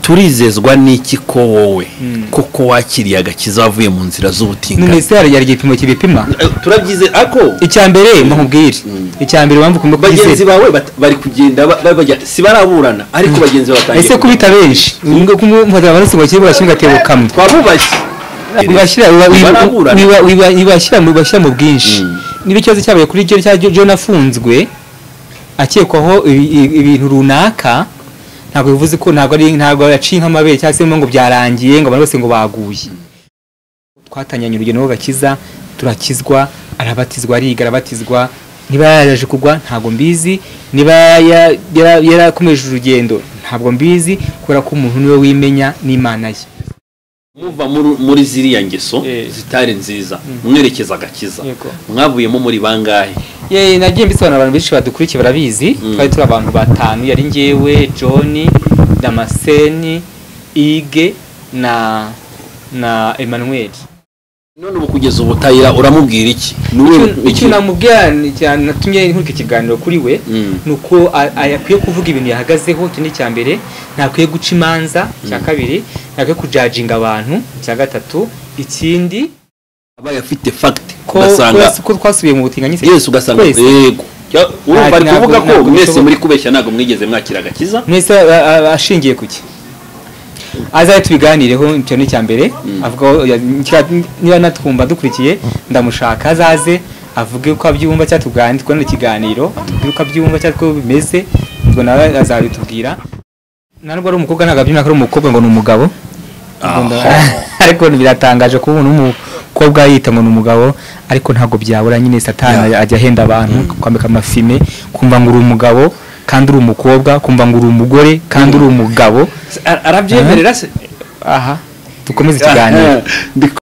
turizezwa n'iki ko wowe koko wakiriye agakiza wavuye mu nzira z'ubutinganyi minisiteri yagira igipimo kibipima Eh, turabyize ako icya mbere nkubwire icya mbere wumva ukuntu bagenzi kubyizera bawe bat- bari kugenda ba- ba- bajya- si baraburana ariko bagenzi bawe batangiye ese kubita benshi ngo kumufata abaraso ngo bakiri burashyira gatebo kamwe twabubashye Ubashyira- uba- wiba- Baraburana. wiba- wiba- ibashyira mu- ibashyira mu bwinshi Mm. niba ikibazo cyabaye kuri cyo cya john afunzwe akekwaho ibi- ibi- ibintu runaka ntabwo bivuze ko ntabwo ari ntabwo yaciye nk'amabere cyangwa se ngo byarangiye ngo abantu bose ngo baguye twatangiranye urugendo rw'agakiza turakizwa arabatizwa ariga arabatizwa niba yaraje kugwa ntabwo mbizi niba ya- yara- yarakomeje urugendo ntabwo mbizi kubera ko umuntu niwe wimenya n'imana ye muva muri- muri ziriya ngeso Eh. zitari nziza mwerekeza agakiza Yego. mwavuyemo muri bangahe Ye nagiye mbisobanura abantu benshi badukurikiye barabizi Mm. twari turi abantu batanu yari njyewe John Damascene Ige na na Emmanuel none ubu kugeza ubu tayira uramubwira iki Ni wowe icyo uki- namubwira ni cyane natumye nkurika ikiganiro kuri we Mm. ni uko a- a- akwiye kuvuga ibintu yahagazeho icyo ni icya mbere ntakwiye guca imanza icya kabiri ntakwiye kujajinga abantu icya gatatu ikindi abaye afite fagiti ko ugasanga ko- ko twasubiye mu butinganyi se- yesu ugasanga twese. yego Cya- urumva ari ntabwo- kuvuga ko ntabwo mwese bishoboka. muri kubeshya ntabwo mwigeze mwakira agakiza mwese a- a- ashingiye ku ki azaye tubiganireho icyo ni icya mbere avugaho ya- ncya- niba natwumva dukurikiye ndamushaka azaze avuge uko abyumva cyangwa tuganire twone ikiganiro atubwire uko abyumva cyangwa uko bimeze ubwo nawe azabitubwira na nubwo ari umukobwa ntabwo abyumva ko ari umukobwa ngo ni umugabo Ubwo nda- ariko biratangaje kuba umuntu w'umukobwa yita ngo ni umugabo ariko ntabwo byabura nyine satani ajya ahenda abantu kwambika amafime kumva ngo uri umugabo kandi uri umukobwa kumva ngo uri umugore kandi uri umugabo Ara- arabyemerera se aha dukomeze ikiganiro Ndi-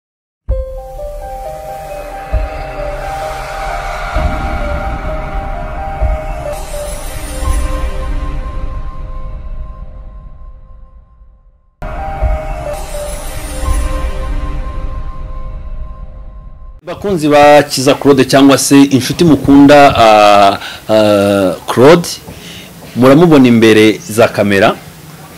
bakunzi ba kiza claude cyangwa se inshuti mukunda ah, ah, claude muramubona imbere za kamera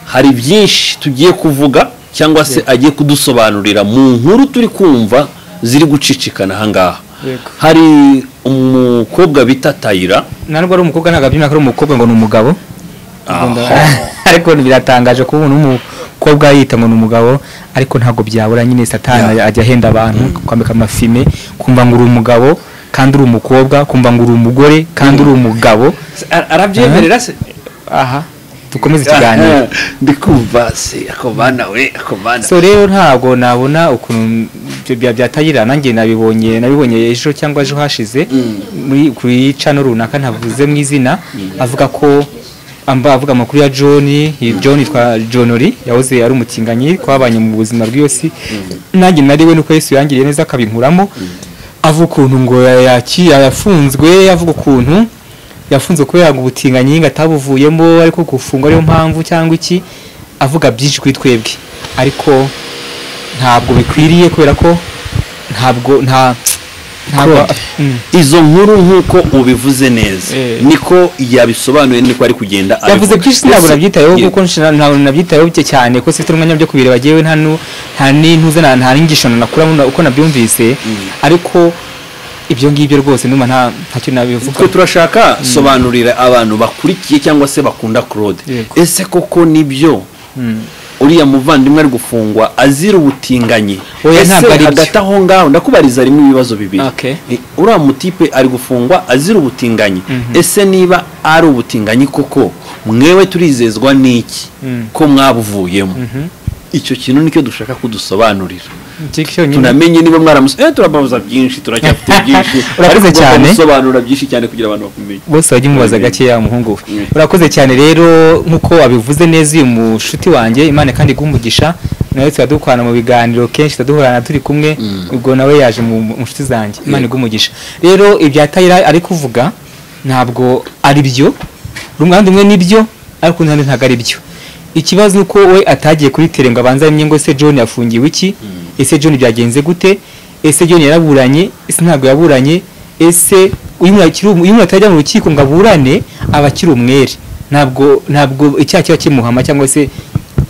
hari byinshi tugiye kuvuga cyangwa se agiye kudusobanurira mu nkuru turi kumva ziri gucicikana ahangaha Yego. hari umukobwa bita tayira na nubwo ari umukobwa ntabwo abyumva ko ari umukobwa ngo ni umugabo Ubwo nda- ariko biratangaje kuba umuntu w'umukobwa yita ngo ni umugabo ariko ntabwo byabura nyine satani ajya ahenda abantu kwambika amafime kumva ngo uri umugabo kandi uri umukobwa kumva ngo uri umugore kandi uri umugabo arabyemerera se aha dukomeze ikiganiro ndi kumva se ako bana we ako bana so rero ntabwo nabona ukuntu ibyo bya- byatayira nanjye nabibonye nabibonye ejo cyangwa ejo hashize muri kuri cano runaka ntavuze mu izina avuga ko amba avuga amakuru ya John iyi John yitwa John Ori yahoze ari umutinganyi twabanye mu buzima bw'iyosi nanjye nari we nuko Yesu yangiriye neza akabinkuramo avuga ukuntu ngo yaki yafunzwe avuga ukuntu yafunzwe kubera ngo ubutinganyi ngo atabuvuyemo ariko gufungwa ariyo mpamvu cyangwa iki avuga byinshi kuri twebwe ariko ntabwo bikwiriye kubera ko ntabwo nta ntabwo Mm. izo nkuru nk'uko ubivuze neza Eh. niko yabisobanuye niko ari kugenda yavuze abivuga. byinshi Ese- ntabwo nabyitayeho Ye- kuko nshira- ntabwo nabyitayeho bye cyane kuko sifite umwanya byo kubireba jyewe nta nu- nta n'intuze na- nta n'inyigisho nakuramo na- uko nabyumvise ariko ibyo ngibyo rwose ndumva nta ntacyo nabivuga twe turashaka sobanurira abantu bakurikiye cyangwa se bakunda claude Yego. ese koko nibyo uriya muvandimwe ari gufungwa azira ubutinganyi Oya, ese ntabwo ari byo. hagati aho ngaho ndakubariza harimo ibibazo bibiri Okay. Eh, uriya mutipe ari gufungwa azira ubutinganyi ese niba ari ubutinganyi koko mwewe turizezwa n'iki Mm. ko mwabuvuyemo icyo kintu nicyo dushaka kudusobanurira Iki cyonyine. tunamenye niba mwaramusa eh turababuza byinshi turacyafite byinshi Urakoze Ariko cyane. gusobanura byinshi cyane kugira abantu bakumenye bose bajya umubaza Amenye. gakeya umuhungu we Mm. urakoze cyane rero nk'uko abivuze neza uyu mushuti wanjye imana kandi guhumugisha nawe tuba dukorana mu biganiro kenshi tudaduhorana turi kumwe ubwo nawe yaje mu mu nshuti zanjye imana iguhumugisha rero ibya tayira ari kuvuga ntabwo ari byo uruhande rumwe nibyo ariko urundi ntabwo ari byo ikibazo ni uko we atagiye kuri tere ngo abanze amenye ngo ese john yafungiwe iki ese john byagenze gute ese john yaraburanye ese ntabwo yaburanye ese uyu muntu akiri umu- iyo umuntu atajya mu rukiko ngo aburane aba akiri umwere ntabwo ntabwo icyaha kiba kimuhama cyangwa se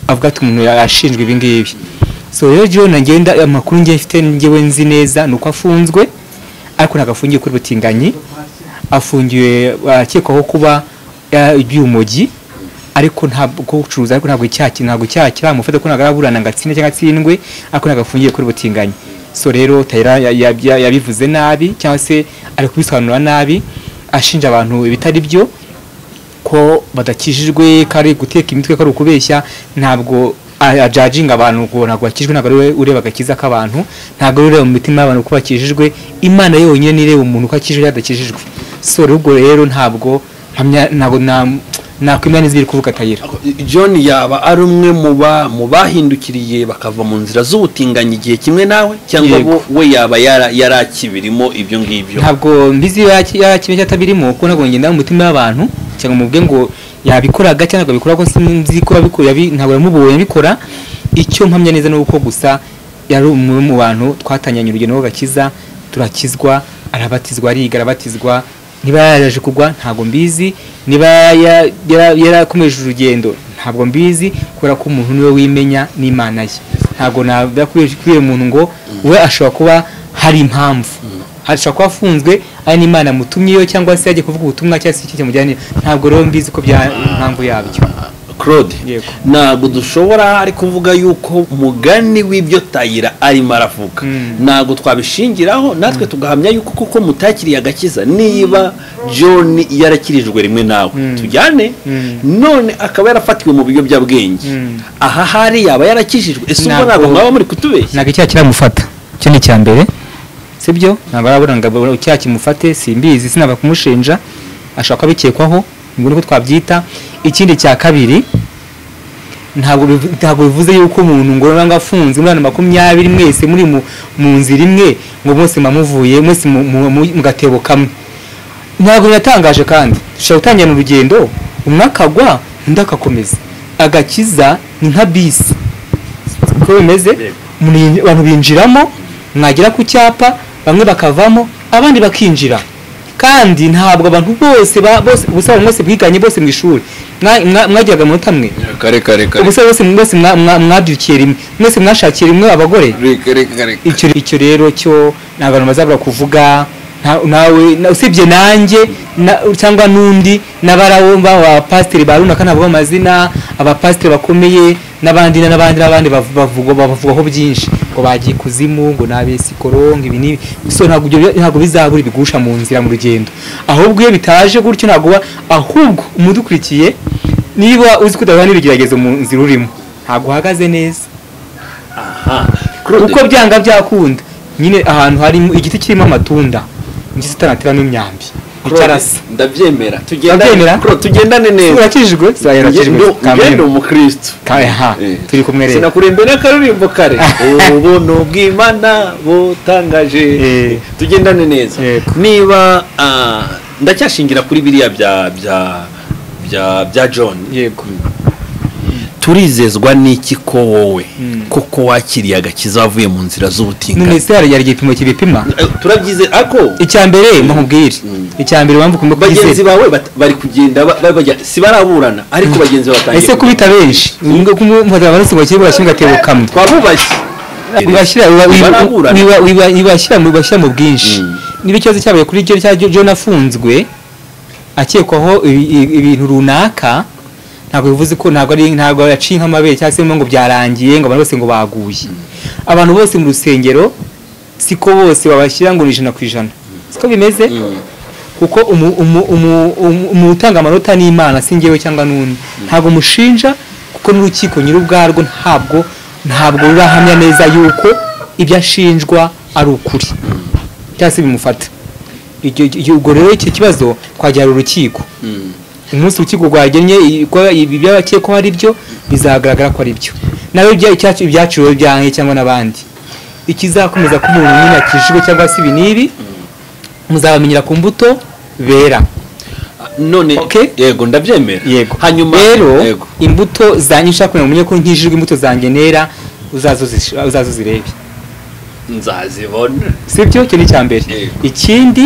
avuga ati umuntu yashinjwe ibi ngibi so rero John ngenda amakuru ngiye mfite ngewe nzi neza ni uko afunzwe ariko ntabwo afungiye kuri butinganyi afungiwe akekwaho kuba iby'urumogi ariko ntabwo gucuruza ariko ntabwo icyaha ntabwo icyaha kiramufata ko ntabwo araburana ngo atsinde cyangwa atsindwe ariko ntabwo afungiye kuri butinganyi so rero tayira yabivuze nabi cyangwa se ari kubisobanura nabi ashinja abantu ibitari byo ko badakijijwe ko ari guteka imitwe ko ari ukubeshya ntabwo ajajinga abantu ngo ntabwo bakijijwe ntabwo ariwe ureba agakiza k'abantu ntabwo ariwe ureba mu mitima y'abantu ko bakijijwe imana yonyine ireba umuntu ko akijijwe yadakijijwe so rero ubwo rero ntabwo mpamya ntabwo nakwemera n'iziri kuvuga akayira john yaba ari umwe mu bahindukiriye bakava mu nzira z'ubutinganyi igihe kimwe nawe cyangwa Yego. bo- we yaba yara- yarakibirimo ibyo ngibyo ntabwo mbizi yakimenya cyatabirimo kuko ntabwo ngenda mu mitima y'abantu cyangwa mubwe ngo yabikoraga cyangwa ntabwo abikora ko sinzi ko yabikora yabi- ntabwo yamubonye abikora icyo mpamya neza ni uko gusa yari umwe mu bantu twatangiranye urugendo rw'agakiza turakizwa arabatizwa ariga arabatizwa niba yaraje kugwa ntabwo mbizi niba ya- yara- yarakomeje urugendo ntabwo mbizi kubera ko umuntu niwe wimenya n'imana ye ntabwo navuga kubera umuntu ngo we ashobora kuba hari impamvu ashobora kuba afunzwe ari n'imana mutumyeyo cyangwa se yagiye kuvuga ubutumwa cyangwa se ikindi kimujyanye ntabwo rero mbizi ko bya impamvu yabyo claude Yego. ntabwo dushobora ari kuvuga yuko mugani w'ibyo tayira arimo aravuga Mm. ntabwo twabishingiraho natwe tugahamya yuko kuko mutakiriye agakiza niba john yarakirijwe rimwe nawe tujyane Mm. none akaba yarafatiwe mu biyobyabwenge Mm. aha hari yaba yarakijijwe ese ubwo Ntabwo- ntabwo mwaba muri kutubeshya ntabwo icyaha kiramufata icyo ni icya mbere sibyo ntabwo arabura ngo abone icyaha kimufate simbizi sinaba kumushinja ashobora kuba abikekwaho ngo niko twabyita ikindi cya kabiri ntabwo bivu- ntabwo bivuze yuko umuntu ngo nanga afunze umwana makumyabiri mwese muri mu, mu nzira imwe ngo bose mamuvuye mwese mu, mu, mu, mu gatebo kamwe ntabwo biratangaje kandi ushobora gutangirana urugendo umwe akagwa undi akakomeza agakiza ni nka bisi uko bimeze Yego. muri- abantu binjiramo mwagera ku cyapa bamwe bakavamo abandi bakinjira kandi ntabwo abantu bose ba- bose ubusabe bwose bwiganye bose mu ishuri Mwa- mwa- mwagiraga amanota amwe kare kare kare ubusabe bose mwese mwa- mwa- mwabyukiye rimwe mwese mwashakiye rimwe abagore reka reka reka icyo icyo rero cyo nta bantu bazabura kuvuga nta- nawe na- usibye nanjye na- cyangwa n'undi n'abarawumva abapasiteri ba runaka ntabwo amazina abapasiteri bakomeye n'abandi na- n'abandi n'abandi bavu- bavugwa bavugaho byinshi ngo bagiye kuzimu ngo ni abesikoro ngo ibi n'ibi so ntabwo ibyo bi- ntabwo bizabura ibigusha mu nzira mu rugendo ahubwo iyo bitaje gutyo ntabwo uba- ahubwo umudukurikiye niba uzi ko udahura n'ibigeragezo mu nzira urimo ntabwo uhagaze neza aha Claude, uko byanga byakunda nyine ahantu harimo igiti kirimo amatunda igiti kitanateramo imyambi Claude, icyarasa ndabyemera tugendane Ndabyemera? Claude, tugendane neza urakijijwe Nge- zayarukijwe nge- ngende umukristo ha Eh. turi kumwe rero sinakurembe n'akaririmbo kare ubu ni ubwimana butangaje Eh. tugendane neza Yego. niba ah, ndacyashingira kuri biriya bya bya bya bya john yego turizezwa n'iki ko wowe Mm. koko wakiriye agakiza wavuye mu nzira z'ubutinganyi numese yari igipimo kibipima Eh, turabyize ako icya mbere mukubwire icya mbere mpamvu kumbe bagenzi kubisesa bawe bat- bari kugenda ba- ba- bajya si baraburana ariko bagenzi bawe batangiye ese kubita benshi ngo kumufata abaraso bakiri burashinga gatebo kamwe twabubashye ubashyira uba- uba- Baraburana. uba- uba- ubashyira mu ubashyira mu bwinshi Mm. niba ikibazo cyabaye kuri cyo cya John afunzwe akekwaho ibi- ibi- ibintu runaka ntabwo bivuze ko ntabwo ari ntabwo yaciye nk'amabere cyangwa se ngo byarangiye ngo abantu bose ngo baguye abantu bose mu rusengero siko bose babashyira ngo ni ijana ku ijana siko bimeze kuko umu- umu- umu- umu- umuntu utanga amanota ni imana si njyewe cyangwa n'undi ntabwo mushinja kuko n'urukiko nyir'ubwarwo ntabwo ntabwo rurahamya neza yuko ibyo ashinjwa ari ukuri cyangwa se bimufata Icyo- icyo- ubwo rero icyo kibazo twagera urukiko Mm. umunsi urukiko rwagennye i- ko ibi by'abakekwaho ari byo bizagaragara ko ari byo nawe ibya- icyacu- ibyaciwe byanjye cyangwa n'abandi ikizakomeza ko umuntu nyine akijijwe cyangwa se ibi n'ibi muzabamenyera ku mbuto bera none Okay. yego ndabyemera yego hanyuma rero yego imbuto zanjye nshaka kugira ngo umenye ko nkijijwe imbuto zanjye nera uzazo zish- uzazo zirebe nzazibona sibyo icyo ni icya mbere Yego. ikindi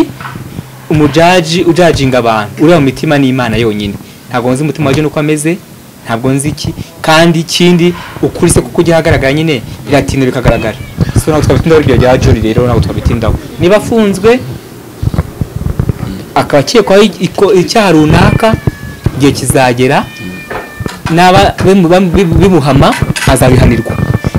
umujaji ujajinga abantu ureba mu mitima n'imana yonyine ntabwo nzi umutima wa John uko ameze ntabwo nzi iki kandi ikindi ukuri se kuko ujya ahagaragara nyine biratinda bikagaragara so ntabwo twabitindaho ibyo bya joni rero ntabwo twabitindaho niba afunzwe akaba akekwaho iko- icyaha runaka igihe kizagera naba bimu- bam- bimuhama azabihanirwa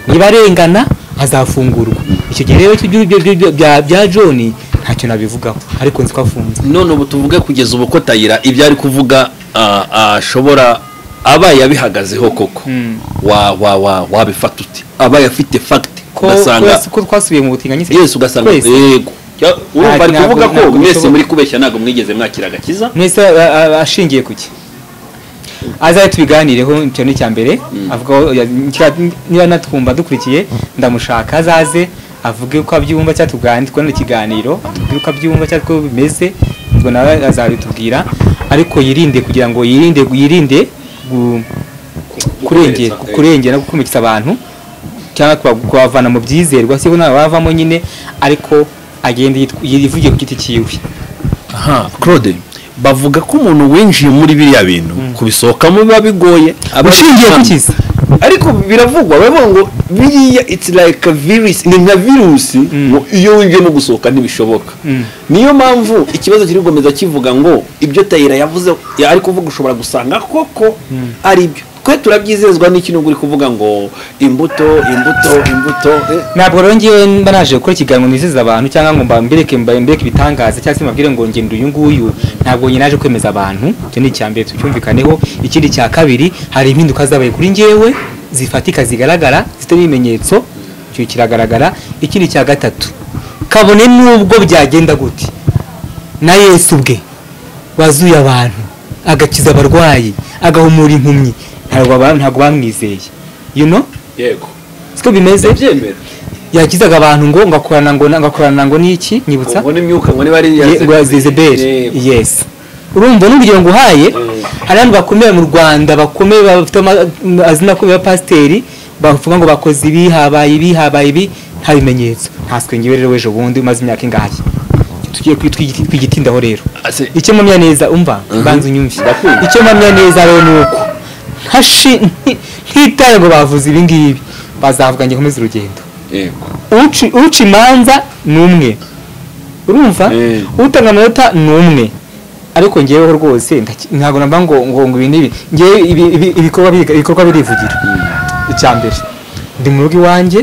niba arengana azafungurwa icyo gihe rero icyo ngibyo byo- bya- bya joni ntacyo nabivugaho ariko nzi ko afunze none ubu tuvuge kugeza ubu ko tayira ibyo ari kuvuga ah, ashobora aba yabihagazeho koko Mm. wa wa wa wabifata ute aba afite fagiti ko ugasanga twese- ko twasubiye mu butinganyi yesu ugasanga yego Ya- urumva ari ntabwo- kuvuga ko ntabwo mwese bishoboka. muri kubeshya ntabwo mwigeze mwakira agakiza mwese a- a- ashingiye ku ki azaye tubiganireho icyo ni icya mbere avuga ko ya- ngira- niba natwumva dukurikiye ndamushaka azaze avuge uko abyumva cyangwa tuganire twone ikiganiro atubwire uko abyumva cyangwa uko bimeze ubwo nawe azabitubwira ariko yirinde kugira ngo yirinde yirinde gu- kurengera Gukomeretsa, eh. kurengera no gukomeretsa abantu cyangwa kuba- kubavana mu byizerwa siho nawe bavamo nyine ariko agenda yitw- yivugiye ku giti cyiwe aha claude bavuga ko umuntu winjiye muri biriya bintu kubisohokamo biba bigoye ushingiye ku kiza ariko biravugwa baravuga ngo biriya it's like a virus ni nka virusi ngo iyo winjiye no gusohoka ntibishoboka Mm. niyo mpamvu ikibazo kiri gukomeza kivuga ngo ibyo tayira yavuze ya- ari kuvuga ushobora gusanga koko ari byo twe turabyizezwa n'iki nubwo uri kuvuga ngo imbuto imbuto imbuto eh, ntabwo rero ngewe mba naje gukora ikiganiro nizeza abantu cyangwa ngo mbambereke mbambereke ibitangaza cyangwa se mbabwire ngo ngende uyu nguyu ntabwo njye naje kwemeza abantu icyo ni icya mbere tucyumvikaneho ikindi cya kabiri hari impinduka zabaye kuri ngewe zifatika zigaragara zifite n'ibimenyetso icyo kiragaragara ikindi cya gatatu kabone n'ubwo byagenda gute na yesu ubwe wazuye abantu agakiza abarwayi agahumura impumyi ntabwo ba- ntabwo bamwizeye you know yego siko bimeze ndabyemera yakizaga abantu ngo ngakorana ngo ngakorana ngo n'iki nyibutsa ngo n'imyuka ngo niba ari iya Ye- ngo Zezebeli Yego. yes urumva n'urugero nguhaye Mm. hari abantu bakomeye mu Rwanda bakomeye bafite ama- amazina akomeye ya pasiteri bavuga ngo bakoze ibi habaye ibi habaye ibi nta bimenyetso ntaswe ngewe rero w'ejo bundi umaze imyaka ingahe tugiye kwi- twigi- twigitindaho rero Ase- icyo mpamya neza umva mbanza unyumve Ndakumva. icyo mpamya neza rero ni uko ntashi- nti- ntitaye ngo bavuze ibi ngibi bazavuga ngo nkomeze urugendo yego uci uca imanza ni umwe urumva Eh. utanga amanota ni umwe ariko ngeweho rwose ndaki- ntabwo namba ngo ngo ngo ibi n'ibi ngewe ibi- ibi- ibikorwa biriga- ibikorwa birivugira icya mbere ndi mu rugo iwanjye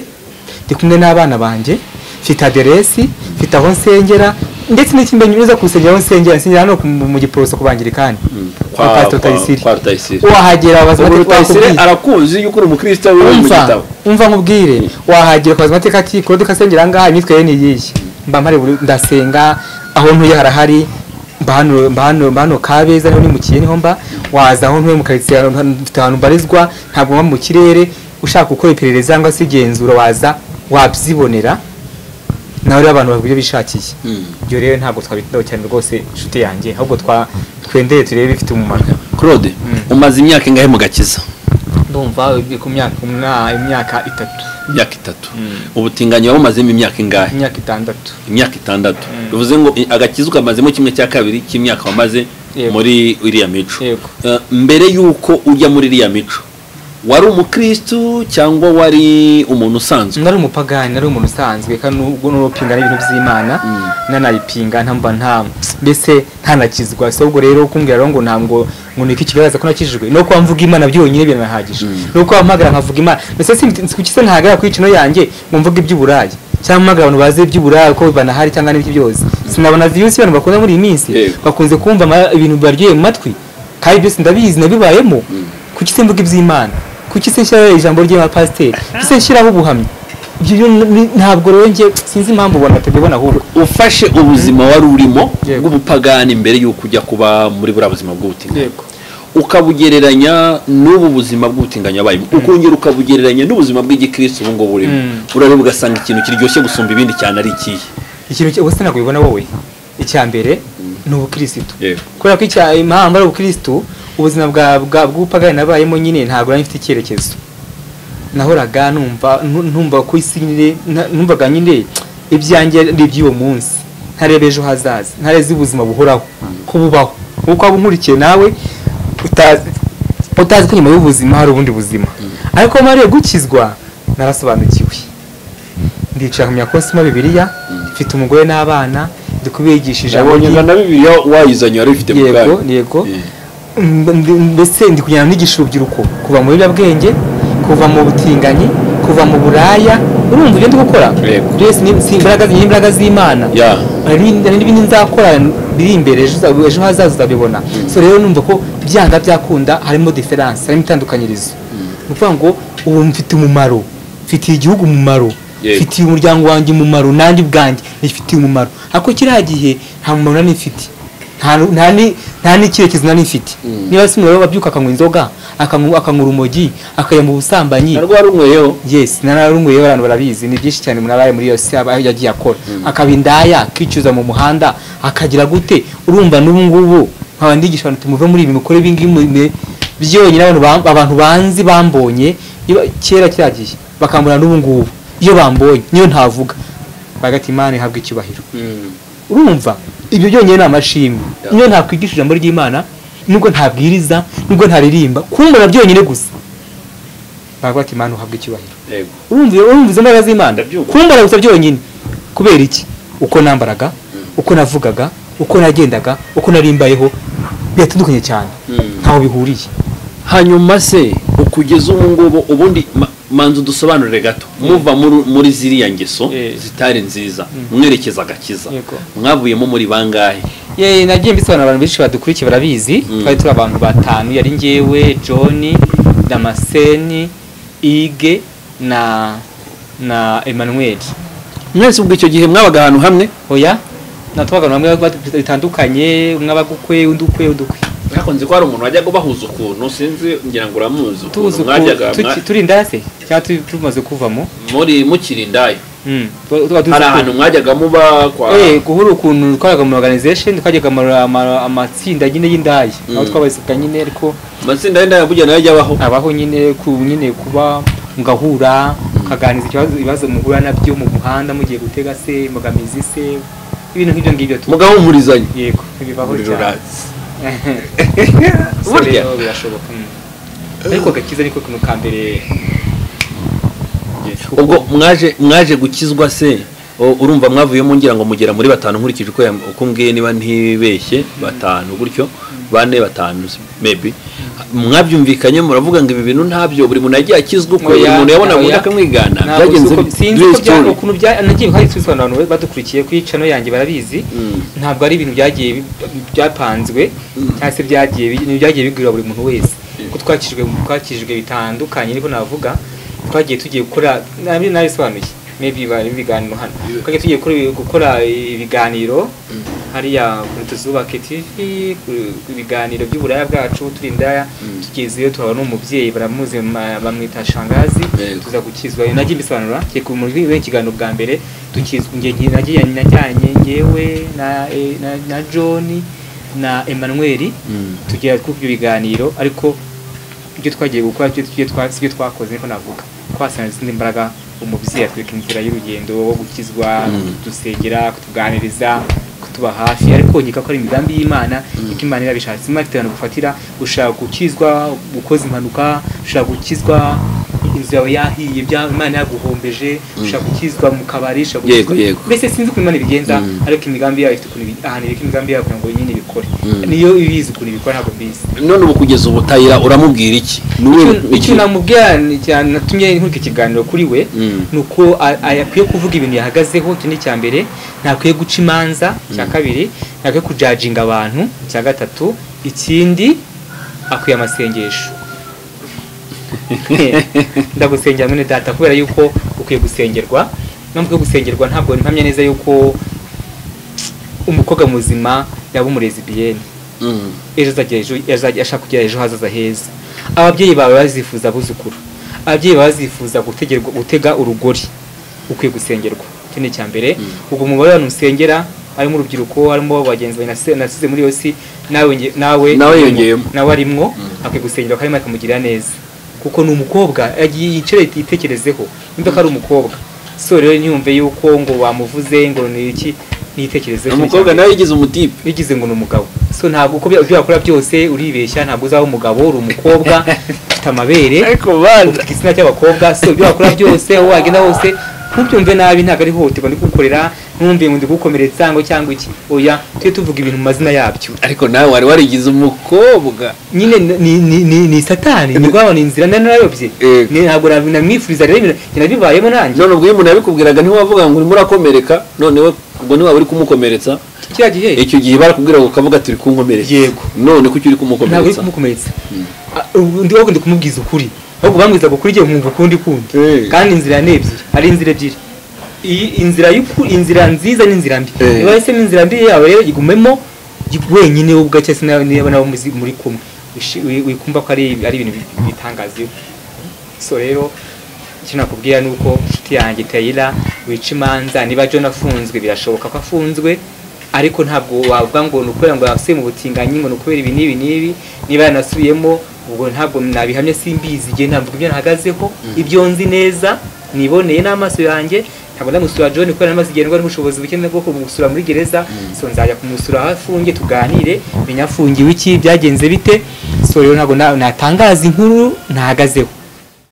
ndi kumwe n'abana banjye mfite aderesi mfite aho nsengera ndetse n'ikindi nyuza ku rusengero aho nsengera nsengera hano ku- mu giporoso ku bangirikani Kwa- kwa pastor kwa- Rutayisire. kwa Rutayisire. wahagera baza ubu bati- rutayisire bakubwiye. arakuzi yuko uri umukristo we uri mu umva gitabo umva nkubwire wahagera ukaza amateka ati kode ukasengera ahangaha imyitwarire ni iyihe mba mpari buri- ndasenga aho ntuye harahari mba hano- mba hano mba hano kabeza niho nimukiye niho mba waza aho ntuye mu karitsiye ahantu- ahantu- mfite ahantu mbarizwa ntabwo mba mu kirere ushaka gukora iperereza cyangwa se igenzura waza wabyibonera nawe rero abantu bavuga ibyo bishakiye ibyo rero ntabwo twabitindaho cyane rwose inshuti yanjye ahubwo twa twendere turebe ibifite umumaro claude umaze imyaka ingahe mu gakiza ndumva ugiye ku myaka umwa- imyaka itatu imyaka itatu ubutinganyi wabumazemo imyaka ingahe imyaka itandatu imyaka itandatu bivuze ngo i- agakiza ukamazemo kimwe cya kabiri cy'imyaka wamaze Yego. muri iriya mico Yego. Eh, mbere y'uko ujya muri iriya mico wari umukristu cyangwa wari umuntu usanzwe nari umupagani nari umuntu usanzwe kandi ubwo n'urupinga n'ibintu by'imana nanayipinga ntamva nta mbese ntanakizwa si ubwo rero kumbwira rero ngo ntabwo ngo niko kigaragaza ko nakijijwe ni uko mvuga imana byonyine biranahagije ni uko mpamagara nkavuga imana mbese si kuki se ntahagarara ku icino yanjye ngo mvuge iby'uburayi cyangwa mpamagara abantu bazi iby'uburayi ko banahari cyangwa n'ibyo byose sinabona viyusi abantu bakunda muri iyi minsi Yego. bakunze kumva ama- ibintu baryoheye mu matwi kandi byose ndabizi nabibayemo kuki se mvuga iby'imana kuki se nshyiraho ijambo ry'abapasiteri kuki se nshyiraho ubuhamya ibyo byo ni- ntabwo rero njye sinzi impamvu ubona batabibona ahubwo ufashe ubuzima wari urimo Yego. bw'ubupagani mbere y'uko ujya kuba muri buriya buzima bw'ubutinganyi yego ukabugereranya n'ubu buzima bw'ubutinganyi wabayemo ukongera ukabugereranya n'ubuzima bw'igikristo ubu ngubu burimo Mm. urareba ugasanga ikintu kiryoshye gusumba ibindi cyane ari ikihe ikintu cyo ubuse ntabwo ubibona wowe icya mbere ni ubukirisitu Yego. kubera ko icya impamvu ari ubukirisitu ubuzima bwa bwa- bw'ubupagani nabayemo nyine ntabwo nari mfite icyerekezo nahoraga numva nu- numva ku isi nyine na- numvaga nyine ibyanjye ari iby'uwo munsi ntarebe ejo hazaza ntarebe ubuzima buhoraho ko bubaho nkuko waba unkurikiye nawe utazi utazi ko nyuma y'ubuzima hari ubundi buzima ariko mariye gukizwa narasobanukiwe ndicara nkamenya ko sima bibiliya mfite umugore n'abana ndi kubigishije Yabonye amagi- na bibiliya wayizanye wari ufite mu yego bwayo. yego Yeah. Mm, ndi- mbese ndi kujyana nigisha urubyiruko kuva mu biyobyabwenge kuva mu butinganyi kuva mu buraya urumva ibyo ndi gukora Yego. byose ni si imbaraga ni imbaraga z'imana Yeah. hari hari n'ibindi nzakora biri imbere ejo uza- ejo hazaza uzabibona so rero numva ko byanga byakunda harimo diferanse harimo itandukanyirizo ni ukuvuga ngo ubu mfite umumaro mfitiye igihugu umumaro Yego. mfitiye umuryango wanjye umumaro nanjye ubwanjye nifitiye umumaro ariko kiriya gihe nta mumaro nari mfite nta nu- nta ni- nta n'icyerekezo nari mfite niba si umuriro babyuka akanywa inzoga akanywa akanywa urumogi akajya mu busambanyi Nari rwarumweyeho yes nararunguyeho abantu barabizi ni byinshi cyane umuntu abaye muri yose aba yagiye akora akaba indaya akicuza mu muhanda akagira gute urumva n'ubu ngubu nkaba ndigisha abantu tumuve muri ibi mukore ibingibi mu- byonyine abantu ba- abantu banzi bambonye iba- kera kiragiye bakambona n'ubu ngubu iyo bambonye niyo ntavuga bagati imana ihabwa icyubahiro urumva ibyo byonyine ni amashimwe iyo ntakwigisha ijambo ry'imana nubwo ntabwiriza nubwo ntaririmba kumbona byonyine gusa bavuga ati imana uhabwa icyubahiro Yego. urumva urumva izo mbaraga z'imana Ndabyumva. kumbara gusa byonyine kubera iki uko nambaraga uko navugaga uko nagendaga uko narimbayeho biratandukanye cyane ntaho bihuriye hanyuma se ukugeza ubu ngubu ubundi ma- manza udusobanurire gato muva muri- muri ziriya ngeso Eh. zitari nziza mwerekeza agakiza Yego. mwavuyemo muri bangahe Ye, nagiye mbisobanura abantu benshi badukurikiye barabizi Mm. twari turi abantu batanu yari ngewe john damascene ige na na emmanuel mwese ubwo icyo gihe mwabaga ahantu hamwe oya natwagana bamwe bitandukanye umwe aba gukwe undi ukwe undi ukwe hakunze ko hari umuntu wajyaga ubahuza ukuntu sinzi ngira ngo uramuzi tuzi ukuntu mwajyaga uku- tuki- mwa- turi indase cyangwa turi- tumaze kuvamo muri mukiri indayo Mm, tuba- tuba tuzi hari uku- ahantu mwajyaga muba kwa Eh, guhura ukuntu twajyaga mu organization twajyaga mu ama- amatsinda nyine y'indaya aho Mm. twabaseka nyine ariko amatsinda y'indayo burya nayo ajya abaho abaho nyine ku nyine kuba mugahura mukaganiza ikibazo ibibazo muhura nabyo mu muhanda mugiye gutega se mugamizi se ibintu nk'ibyo ngibyo tu mugahumurizanya yego bibaho Umuriro cyane uratse. So Burya. rero birashoboka mm. ariko agakiza niko kintu ka mbere Yes. ubwo mwaje mwaje gukizwa se o- urumva mwavuyemo ngira ngo mugera muri batanu nkurikije uko yam- uko mbwiye niba ntibeshye batanu gutyo bane batanu s- maybe mwabyumvikanye muravuga ngo ibi bintu ntabyo buri muntu yagiye akizwa uko buri Oya, muntu yabona oya. ubundi akamwigana Ntabwo byagenze si uko- bite? sinzi Duhe ko bya- story. ukuntu bya nagiye hari tubisobanura abantu badukurikiye kuri channel yanjye barabizi Mm. ntabwo ari ibintu byagiye bi- byapanzwe cyangwa se byagiye bi- ni byagiye bigwira buri muntu wese kuko twakijwe twakijwe bitandukanye niko navuga twagiye tugiye gukora nabi nabisobanuye maybe bari ibiganiro hano twagiye tugiye gukora- gukora ibiganiro hariya kuri tuzubake TV ku- ku ibiganiro by'uburaya bwacu turi indaya tugezeyo tuhabona umubyeyi baramuzi ma- bamwita shangazi Yego. tuza gukizwa nagiye mbisobanura ngiye ku muri we ikiganiro bwa mbere dukizwa ngiye ngiye- nagiye najyanye ngewe na eh, na, na John na Emmanuel Mm. tugera ku ibyo biganiro ariko ibyo twagiye gukora ibyo tujye twa sibyo twakoze niko navuga twasanze izindi mbaraga umubyeyi atwereka inzira y'urugendo wo gukizwa Mm. dusengera kutuganiriza kutuba hafi ariko nkeka ko ari imigambi y'imana kuko imana irabishatse imana ifite ahantu gufatira ushaka gukizwa ukoze impanuka ushaka gukizwa inzu yawe yahiye bya- imana yaguhombeje ushaka gukizwa mu kabari ushaka Yego, gukizwa- yego. mbese sinzi ukuntu imana ibigenza Mm. ariko imigambi yayo ifite ukuntu ibi- ahantu ibika imigambi yayo kugira ngo nyine ibikore Mm. niyo ibizi ukuntu ibikora ntabwo mbizi none ubu kugeza ubutayira uramubwira iki Ni uwuhe- Icyo- iki- icyo namubwira ni- cyane natumye nkurika ikiganiro kuri we Mm. ni uko a- a- akwiye kuvuga ibintu yahagazeho icyo ni icya mbere ntakwiye guca imanza icya kabiri ntakwiye kujaginga abantu icya gatatu ikindi akwiye amasengesho ndagusengera mwene data kubera yuko ukwiye gusengerwa nubwo ukwiye gusengerwa ntabwo mpamya neza yuko umukobwa muzima yaba umurezibiyeni Mm. ejo azagera ejo azajya ashaka kugira ejo hazaza heza ababyeyi bawe bazifuza abuzukuru ababyeyi bawe bazifuza gutegerwa gutega urugori ukwiye gusengerwa icyo ni icya mbere ubwo umubare w'abantu usengera harimo urubyiruko harimo bagenzi bawe nasi- nasize muri yose nawe nge- nawe Nawe urimo, yongeyemo. nawe arimo akwiye gusengerwa kandi Imana ikamugirira neza kuko ni umukobwa yagiye yicare yitekerezeho nimba ko ari umukobwa so rero ntiyumve yuko ngo wamuvuze ngo ni iki nitekerezeho umukobwa nawe yigize umutipe bigize ngo ni umugabo so ntabwo uko bya- ibyo wakora byose uribeshya ntabwo uzaba umugabo uri umukobwa ufite amabere ariko bana ufite igitsina cy'abakobwa so ibyo wakora byose aho wagenda hose ntubyumve nabi ntabwo ari hohoterwa ndi kugukorera ntumve ngo ndi kugukomeretsa ngo cyangwa iki oya tujye tuvuga ibintu mu mazina yabyo ariko nawe wari warigize umukobwa nyine ni, ni, ni, ni satani ni rwaba ni inzira nari narayobye Eh. Ni- ntabwo na- namwifuriza rero ibintu njye nabibayemo nanjye none ubwo iyo umuntu yabikubwiraga ntiwavuga ngo urimo urakomereka none we ubwo ntiwaba uri kumukomeretsa kiriya gihe icyo gihe barakubwira ngo ukavuga turi kumukomeretsa Yego. none kuki uri ntabwo uri kumukomeretsa kumukomeretsa Ah, ubu ndi ahubwo ndi kumubwiza ukuri ahubwo bamwizaga ukuri igihe nkumva ukundi kundi Eh. kandi inzira ni ebyiri ari inzira ebyiri iyi inzira y'ukuri inzira nziza n'inzira mbi Eh. niba yahisemo inzira mbi yawe rero igumemo gi- wenyine wowe ubwawe cyangwa se nawe niba nawe muzi- muri kumwe Wishi- wi- wikumva ko ari ari ibintu bi- bitangaje so rero icyo nakubwira ni uko inshuti yanjye tayira wica imanza niba john afunzwe birashoboka ko afunzwe ariko ntabwo wavuga ngo ni ukubera ngo yasubiye mu butinganyi ngo ni ukubera ibi n'ibi n'ibi niba yanasubiyemo ubwo ntabwo nabihamya simbizi igihe ntabwo ibyo nahagazeho ibyo nzi neza niboneye n'amaso yanjye ntabwo ndamusura john kubera namaze igihe ndwara n'ubushobozi buke bwo kumusura muri gereza so nzajya kumusura aho afungiye tuganire menya afungiwe iki byagenze bite so rero ntabwo na- natangaza inkuru ntahagazeho